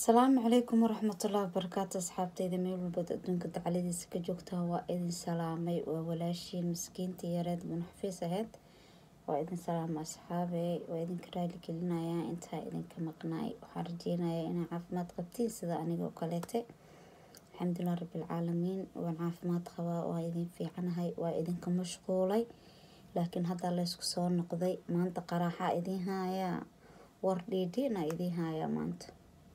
asalaamu calaykum waraxmatullahi wabarakaatu asxaabteyda meel walbood adduunka dacaladiisa ka joogtaa waa idin salaamay waa walaashiin miskiinta yareed munaxafiis aheyd waa idin salaama asxaabe waa idinka raali gelinayaa intaa idinka maqnaay waxaan rajeynayaa inaa caafimaad qabtiin sida anigoo kaleete alxamdulilah rabbilcaalamiin waan caafimaad qabaa waa idin fiicanahay waa idinka mashquulay laakiin haddaa laysku soo noqday maanta qaraaxaa idiin haayaa war dhiidhiina idiin haayaa maanta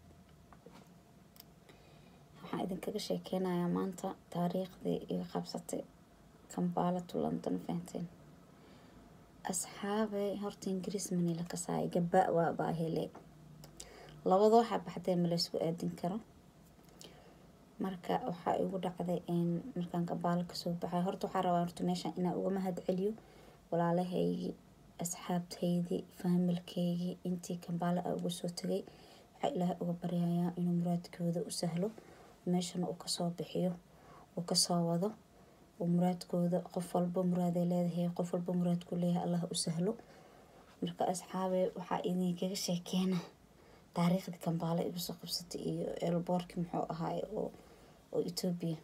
waxaan idinkaga sheekeynayaa maanta taariikhdii iga qabsatay kambaala to london fahanteen asxaabay horta ingiriis mani la kasaaya gaba waa baa hele labada waxaa baxdee ma laysku aadin karo marka waxaa igu dhacday markaan kambaalo kasoo baxay horta waxaa rabaa horta meeshan inaa uga mahad celiyo walaalahaygii asxaabtaydii faamilkeygii intii kambaalo a uga soo tagay waxaa ilaahay uga baryayaa inuu muraadkooda u sahlo meeshana uu kasoo bixiyo uu kasoo wado uu muraadkooda qof walba muraaday leedahay qof walba muraadku leeyahay allah u sahlo marka asxaabe waxaa idinkaga sheekeena taariikhdii kambaale igu soo qabsatay iyo elboorki muxuu ahaay oo oo etoobiya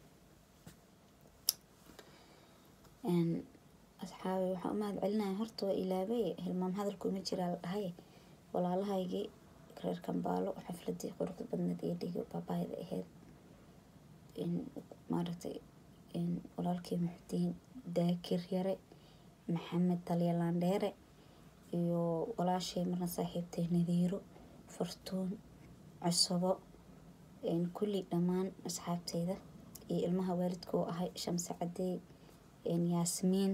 asxaabe waxaa u mahad celinaya horta waa ilaabay hilmaam hadalku ima jiraa la dhahay walaalahaygii reer kambaalo xafladii quruxda badneed iyo dhigo baabaayda aheyd maaragtay walaalkii muxudiin daakir yare maxamed talyalandheere iyo walaashay marna saaxiibtay nadiiro fartuun cusabo kulli dhammaan asxaabteyda iyo ilmaha waalidka oo ahay shamse cadeey yaasmiin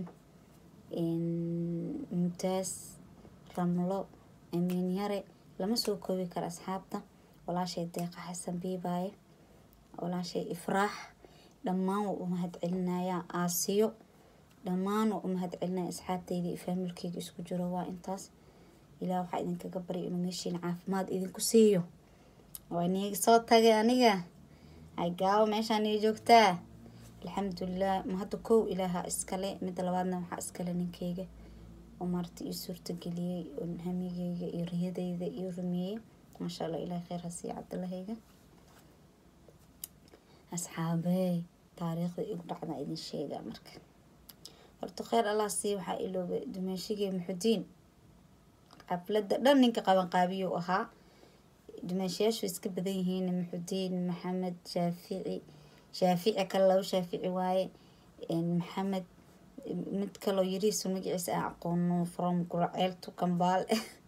mumtaas ramlo amiin yare lama soo koobi karo asxaabta walaashay deeqa xasan biibaaye walaashay ifraax dhammaan waa u mahad celinayaa aasiyo dhammaan waa u mahad celinaya asxaabteyda iyo faamilkeyga isku jiro waa intaas ilaah waxaa idinkaga barya inuu meeshiina caafimaad idinku siiyo waa niiga soo tagay aniga hagaawo meeshaan ii joogtaa alxamdulilah ma hadda kow ilaaha iskale midda labaadna waxaa iskale ninkeyga oo maarata ii suurtageliyey hamigeyga iyo riyadeyda iyo rumeeyey maasha allah ilaah kheyr hasiiya cabdilahayga asxaabey taariikhda igu dhacda idin sheegaa marka horta kheyr allah sii waxaa iloobay dumeeshigii muxudiin xafladda dhan ninka qabanqaabiyuu ahaa dumeeshayaashu iska badan yihiin muxudiin maxamed shaafici shaafici kale laba shaafici waaye maxamed mid kaloo yariisu magaciisa aan aqoono from guraceel to kambaal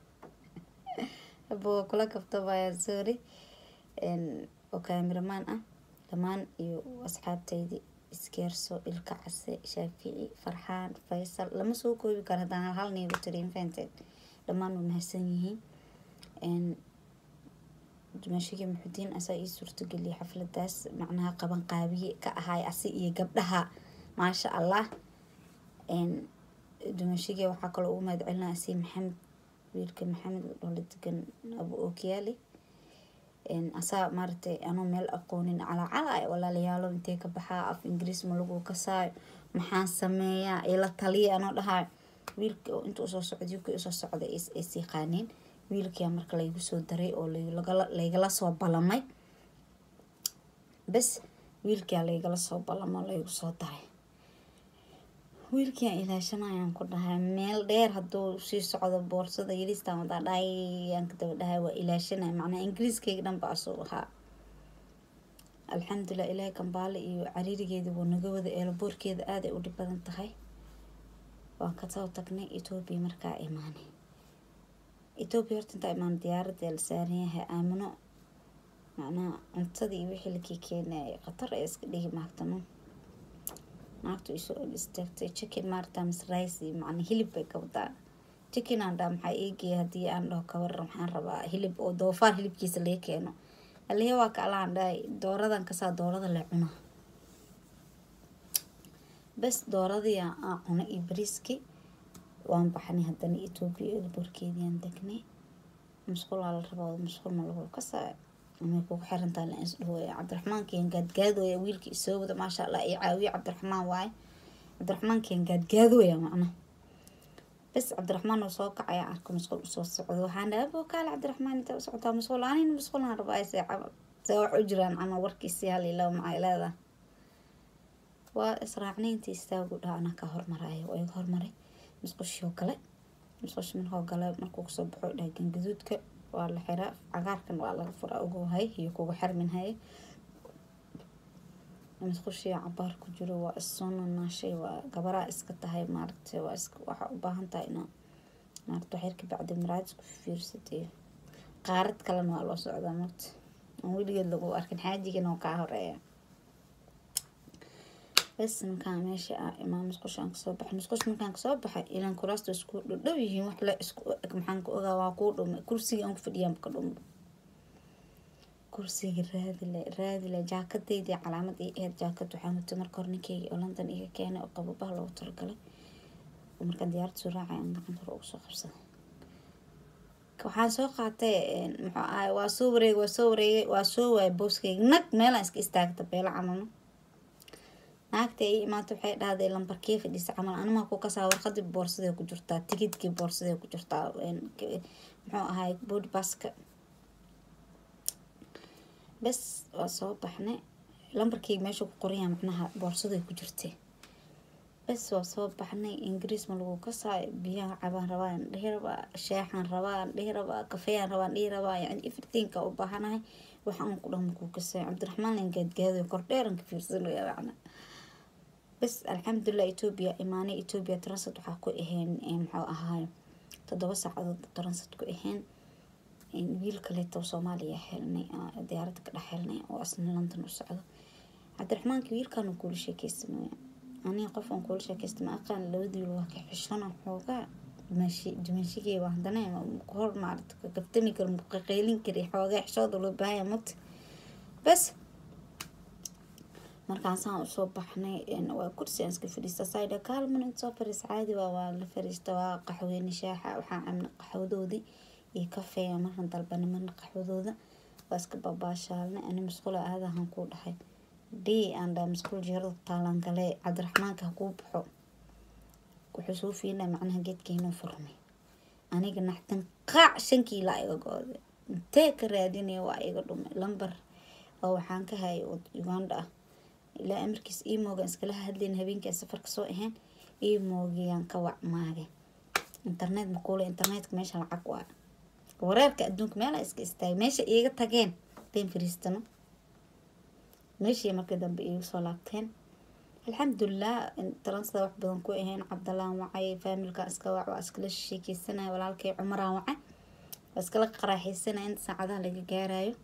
abo kula kabtabaya sorry oo kaamiramaan ah dhammaan iyo asxaabteydii iskeerso ilka case shaafici farxaan faysal lama soo koobi karo haddaan hal hal niigu tiriin fahanteed dhammaan waa mahadsan yihiin dumashigii muxudiin asaa ii suurtageliyay xafladaas macnaha qaban qaabiye ka ahaay asi iyo gabdhaha maasha allah dumashigii waxaa kaloo ugu mahad celinaya asi maxamed wiilka maxamed oo la degan abu ookiyaali asaa maaragtay anuu meel aqoonin calacala walaalayaalo intee ka baxaa af ingiriis ma lagu kasaayo maxaan sameeyaa ila taliya anoo dhahayo wiilka inta usoo socday ukii usoo socday is yaqaaneen wiilkia marka laygu soo daray oo laygala soo balamay bes wiilkia laygala soo balamo laygu soo daray wiilkiiaan ilaashanayaan ku dhahay meel dheer hadduu sii socdo boorsada yariistan wadaa dhahay aan ka daba dhahay waa ilaashanaya macnaa ingiriiskeyga dhan ba asuu ahaa alxamdulilah ilaahay kambaale iyo cariirigeeda waa naga wada eelboorkeeda aada ay u dhib badan tahay waan kasoo tagnay etoobiya markaa imaanay etoobiya horta intaa imaan diyaaradda la saaran yahay aamino macnaha cuntadii iyo wixii lakii keenayay khatar ee iska dhigi maagtano naagtu isoo og istaagtay chicken maarta mis rice macna hilib bay ka wadaa chicken aan dhaa maxaa eegaya haddii aan dhaho kawaran waxaan rabaa hilib oo doofaar hilibkiisa laga keeno alihe waa ka alaan dhahay dooradan kasaa doorada la cuna bes dooradii aan cuna iyo bariiski waan baxnay haddana etoobiya elborkeediaan degnay musqulaa la rabaa musqul ma lagu kasaa amay kugu xirantaa la isdhahooya cabdiraxmaankian gaadgaadooya wiilka isoo wada maasha allah iyo caawiye cabdiraxmaan waaye cabdiraxmaankian gaadgaadooya macna bes cabdiraxmaan oo soo kacaya arko masquul usoo socdo waxaan dhaha abo kaale cabdiraxmaan inta u socotaa masquul anina masquulaan rabaa see see wax u jiraan camal warkiisii hal ilaw maxay leedahay waa israacnayntii istaagu dhaha anaa ka hormaraayo waa iga hormaray masquushii oo kale masquushi markoo gale markuu kasoo baxo dhaha gangaduudka waa la xiraa cagaarkan waa laga furaa ugu hay iyo kugu xirmin haye masquushii cabaar ku jiro waa issoo nanaashay waa gabaraa iska tahay maaragtay waa iska waxaa u baahan tahay inaa maaragta waxyar ka bacdi maraad isku fiirsatay qaarad kalena waa loo socdaa marta aan weligeed lagu arkin xaajigana oo kaa horeeya bes markaan meesha ah imaa musqushaan kasoo baxay musqush markaan kasoo baxay ilaan kuraasta isku dhadhow yihiin wax la isku eg maxaan ka ogaa waa kuu dhume kursiga aan ku fadhiyaan ka dhumba kursiga raadile raadile jaakadaydii calaamad ii aheyd jaakad waxaa mutay marka hore ninkeyga oo london iga keenay oo qababaha loogu talagalay markaan diyaarad soo raacay aan gacan hore ugu soo qabsaday waxaan soo qaatay muxuu ahay waa soo wareegay waa soo wareegay waa soo waayay booskeyga nag meelaan iska istaagta beelo camalna naagta ay imaata waxay dhahday lambarkee fadhiisa camal animaa ku kasaa warqadii boorsadee ku jirtaa tigidkii boorsadee ku jirtaa muxuu ahay boodbaska bes waa soo baxnay lambarkeyga meesha ku qoranyaa macnaha boorsaday ku jirtay bes waa soo baxnay ingiriis ma lagu kasaayo biyaha cabaan rabaa aan dhihi rabaa sheexaan rabaa aan dhihi rabaa kafeeyaan rabaa aan dhihi rabaa yani everythingka u baahanahay waxa aan ku dhan makuu kasaayo cabdiraxmaan lan gaadgaadayo kordheeran ka fiirsanaya macna bes alxamdulilah etoobiya imaanay etoobiya transit waxaa ku ahayn muxuu ahaayo toddoba saacadood transit ku ahayn wiil kaleeto soomaaliya helnay diyaaradda ka dhex helnay oo asna london u socdo cabdiraxmaanka wiilkan uu kuula sheekeysamaya aniga qof aan kuula sheekeysta ma aqaan labadiil waa ka xishana xoogaa dimashigeyga haddana hor maarata kaftami karo muqaqeylin kari xoogaa xishooda loo baahaya mugta bes markaasaan usoo baxnay waa kursi aan iska fadhiista sayda kaalman inta soo fariis caadi waa waa la fariista waa qaxweyne shaaxa waxaan cabna qaxwadoodii iyo kafeeya markan dalbana marna qaxwadooda waa iska babaashaalnay ani masquula aadahan kuu dhahay dhii aan dhaa masquul jeerada taalaan gale cabdiraxmaanka hakuu baxo wuxuu soo fiinaa macnaha geedkeynuu furmay aniga naxtan qaac shan kiilaa iga go-day intee ka raadinaya waa iga dhumay lambar oo waxaan ka hayay uganda ah ilaa amarkiis emoogan iskala hadlayn habeenkaa safarka soo ahayn emoogiyaan ka wacmaagay internet makuule internetka meesha lacag waa wareerka adduunka meela iska istaagay meesha iiga tageen den fariistano meeshii markii dambe iigu soo laabteen alxamdulilah taransada wax badan ku ahayn cabdalaan wacay faamilka iska wac waa iskala sheekeysanaya walaalkay cumaraan wacay waa iskala qaraaxeysanaya inta saacadaha laga gaarayo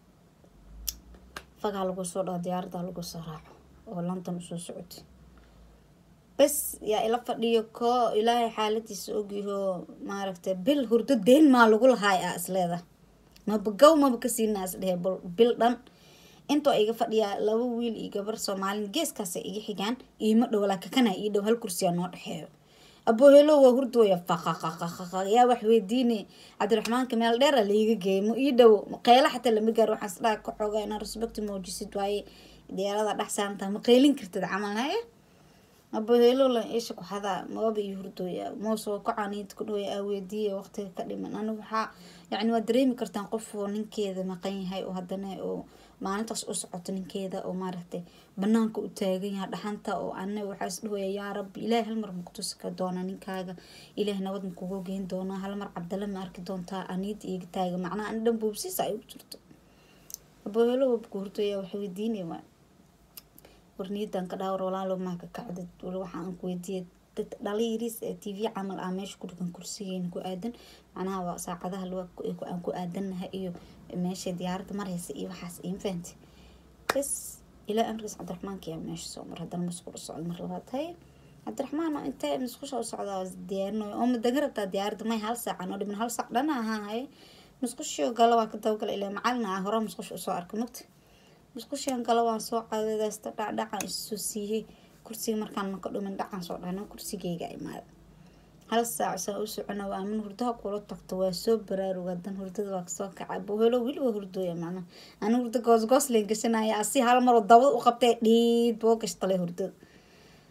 fagaa lagu soo dhaho diyaarada lagu soo raaco oo london usoo socotay bes yaa ila fadhiyo koo ilaahay xaaladiisa ogyaho maaragtay bil hurdo deen maa lagu lahaay ah isleeda maba gow maba kasiina is dhehe bil dhan intoo iga fadhiyaa laba wiil iyo gabar soomaalin geeskaasa iga xigaan iima dhow laakakana ii dhow hal kursiyaa noo dhexeeyo aboohelo waa hurdooya faqaqaqaqaqa yaa wax weydiine cabdiraxmaanka meel dheera laiga geey ma ii dhow qeyla xataa lama gaaro waxaan isdhaha ka xoogaa inaa respecti muujisid waaye diyaarada dhex saarantaa ma qeylin kartid camal haye aboohelo la isha ku xadaa mababa ii hurdooya moosoo kacaniid ku dhawaya aa weydiiya waqtiga ka dhiman anigu waxaa yacni waa dareemi kartaan qof oo ninkeeda maqan yahay oo haddana oo maalintaas u socoto ninkeeda oo maaragtay banaanka u taagan yaha dhaxanta oo ana waxaa is dhahaya yaa rabbi ilaahay hal mar makutusi ka doona ninkaaga ilaahay nabad makugu geyn doonaa hal mar cabdalla ma arki doontaa aniid iiga taaga macnaha ani dhan boobsiisa ay u jirto aboohelo wabku hurtaya waxa weydiinay waa warniyadan ka dhaawar walaalo maa ka kacdid wali waxaa aan ku weydiiyay dad dhaliiris ee t v camal ah meesha ku dhigan kursigeena ku aadan macnaha waa saacadaha aan ku aadanahay iyo meesha diyaaradda mareysa iyo waxaas iyo fahanti bes ilaa amrigiis cabdiraxmaanka yaa meesha soo mar haddana masquul u socda mar labaad hay cabdiraxmaan intee masquusha u socdaa diyaarinayo oo madaga rabtaa diyaaradda may hal saacan oo dhiman hal saac dhana ahaa hay masquushio gala waa ka dabagala ilaa macalin ah hore masquusha usoo arkay mugta masquushian gala waan soo caadadaysta dhacdhacan isoo siiyey kursiga markaan maka dhumin dhacan soo dhana kursigeyga imaada hal saac saa u socona waa amin hurdaha kula tagto waa soo baraaruga dan hurdada waa kasoo kaca bohelo weli waa hurdooya macnaha ani hurda goosgoos leen gashanaya asi hal maroo dabada u qabtay dhiid boo gashtale hurdada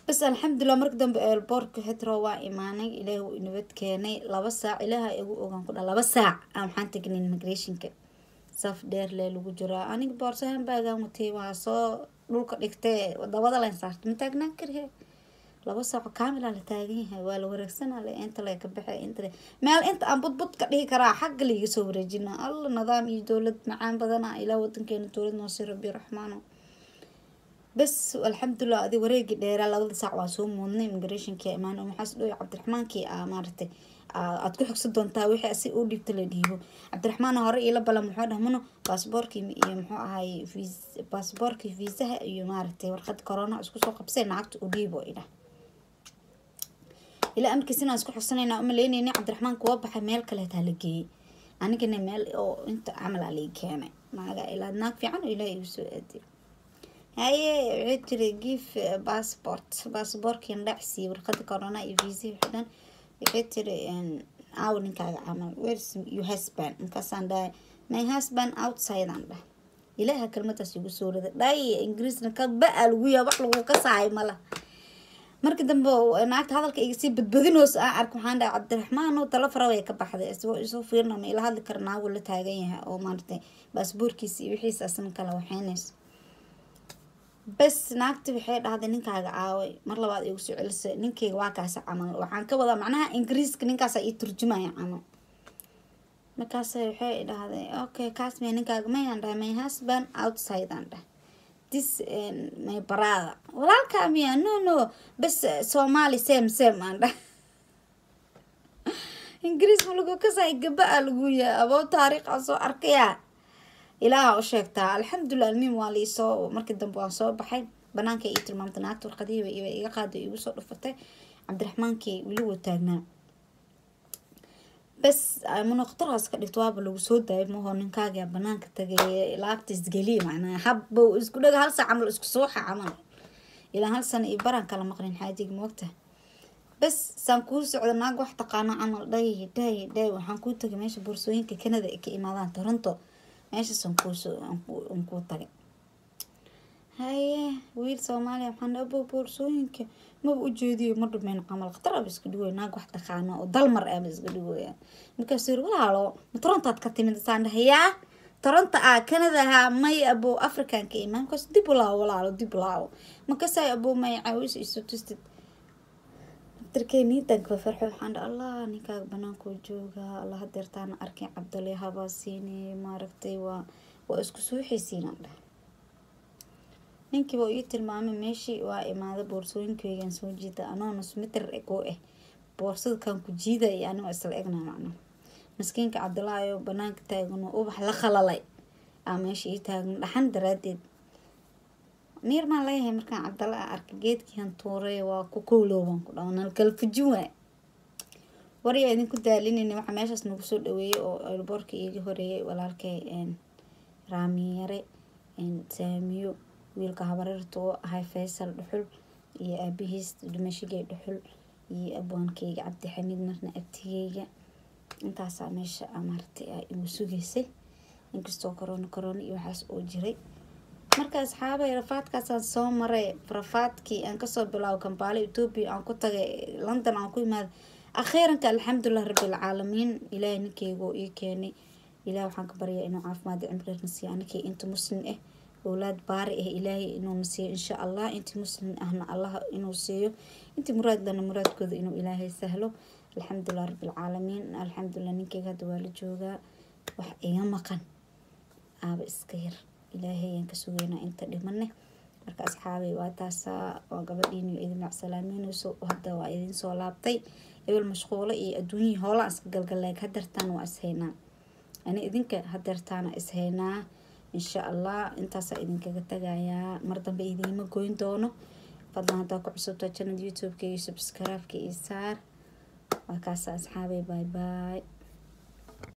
bas alxamdulilah marka dambe eelboorka hetro waa imaanay ilaahi wuu inabad keenay laba saac ilaaha igu ogaan ku dha laba saac aan waxaan tegnay immigrationka saf dheer lee lagu jiraa aniga boorsahan baagaan watay waa soo dhulka dhigtee dabada len saarta ma taagnaan karihe laba saaco kaamila la taagan yahay waa la wareegsanaa le inta le ka baxe inta le meel inta aan budbud ka dhihi karaa xagga laiga soo wareejina alla nidaam iyo dowlad macaan badana ilaa wadankeena dowlad noosii rabi raxmaano bas alxamdulilah adi wareegii dheeraa labada saac waa soo muudnay immigrationki imaan maxaas dhow cabdiraxmaankii a maaragtay aad ku xogsan doontaa wixii asi u dhiibta la dhiibo cabdiraxmaan hore iila balan muxuu dhah mano baasboorkii iyo muxuu ahay baasboorkii viisaha iyo maaragtay warqad corona isku soo qabsay lacagta u dhiibo idhah ilaa amarkiis inaan isku xogsanayna umaleynayna cabdiraxmaan kuwa baxay meel kaleetaa la geeyey anigana meel oo inta camal aa lai keenay maaga ilaa naag fiican oo ilaah igu soo aadiyo haye waxay tiri gif passport baasboorkiin dhacsiiy warqada corona iyo visa xidhan waxay tiri aaw ninkaaga camal where's your husband markaasaan dhahay my husband outside aan dhah ilaaha kelmadaas igu soo rida dhay ingiriisna ka ba-a lagu yaa wax lagu ka sahay mala marka dambe naagta hadalka iga sii badbadinoos aan ark waxaan dhahay cabdiraxmaan oo talo fara way ka baxday isagoo isoo fiirna ma ila hadli kara naagu la taagan yahay oo maaragtay baasboorkiisa iyo wixiisa asna kala waxeynayso bas naagti waxay dhahday ninkaaga aaway mar labaad igu soo celisa ninkeyga waa kaasa camal waxaan ka wadaa macnaha ingiriiska ninkaasa ii turjumaya camal markaas waxay dhahday okay kaas may ninkaaga mayaan dhahay my husband outside aan dhah this my brother walaalkaa miya no no bas somali same same aan dhah ingiriis ma lagu kasay gaba-a lagu yahay aboo taariikhaa soo arkaya ilaaha u sheegtaa alxamdulilah almiim waa liisoo markii dambe waan soo baxay banaanka ii tilmaamtay naagta warqadihiiba iba iga qaaday igu soo dhufatay cabdiraxmaankii weli wuu taagnaa bas munoqtaraas ka dhigto waaba lagu soo daayay maho ninkaagaa banaanka tagay laabta isgeliya macnaa habba isku dhaga hal saa camal isku suuxa camal ilaa hal sana iyo baraan kala maqlin xaajiga moogta bas saan kuu socda naag wax taqaano camal dhay dhay dhay waxaan kuu tagay meesha boorsooyinka canada ay ka imaadaan toronto meeshaasaan kuusoo aan kuu tagay haye wiil soomaaliya waxaan abo boorsooyinka maba ujeediyo ma dhumeyn camal khatar aba iska dhigoy naag wax taqaano oo dalmar aba iska dhigoya markaasuu yiri walaalo ma torontaad ka timid saan dhahay yaa toronto ah canada ahaa may abo african ka imaan markaas dib u laawo walaalo dib u laawo markaasay abo may caawis isu tustid darkey niidanka farxo waxaan dha allah ninkaaga banaankoo joogaa allah hadeertaana arkay cabdali habaa siinay maaragtay waa waa isku suuxaysiinaan dhah ninkiiba ii tilmaamay meeshii waa imaada boorsooyinkeygan soo jiida anoo nus mitir ego ah boorsada kan ku jiidaya anigoo isla egnaa macna maskiinka cabdilaayo banaanka taagano ubax la khalalay aa meesha ii taagan dhaxan daraadeed miir maan leeyahay markaan cabdalla a arkay geedkiihan tuuray waa ku kowlooban ku dhaw nalkala fujin waay waryaa idinku daalinayna waxaa meeshaas nagu soo dhaweeyay oo elboorka iiga horeeyay walaalkay raamiyare saamiyo wiilka habareerta oo ahay faysal dhuxul iyo aabihiis dhimashigay dhuxul iyo abwaankeyga cabdixamiid marna abtigeyga intaasaa meesha maaragtay igu sugaysay inkastoo corona corona iyo waxaas oo jiray marka asxaabay rafaadkaasaan soo maray rafaadkii aan kasoo bilaabo kambaale etoobiya aan ku tagay london aan ku imaaday akhiiranka alxamdulilah rabbilcaalamiin ilaahay ninkeyga oo ii keenay ilaah waxaan ka baryaa inuu caafimaad cimrina siiyo anikii inta muslim ah owlaad baari ah ilaahay inuuna siiyo insha allah intii muslim ahna allah inuu siiyo intii muraadlana muraadkooda inuu ilaahay sahlo alxamdulilah rabbilcaalamiin alxamdulilah ninkeyga hadda waa la joogaa wax iga maqan aaba iska yar ilaahay ayaan ka sugeynaa inta dhimane marka asxaabay waa taasaa waa gabadhiin idin macsalaameyneyso hadda waa idin soo laabtay ebel mashquulo iyo adduunyihii hoolaan iska galgaleeg hadeertaan waa ishaynaa ani idinka hadeertaana ishaynaa insha allah intaasaa idinkaga tagayaa mar dambe idiima goyn doono fadlan haddaa ku cusubtaa janad youtube-ka iyo subscribe-ka iyo saar waa kaasa asxaabay bye bye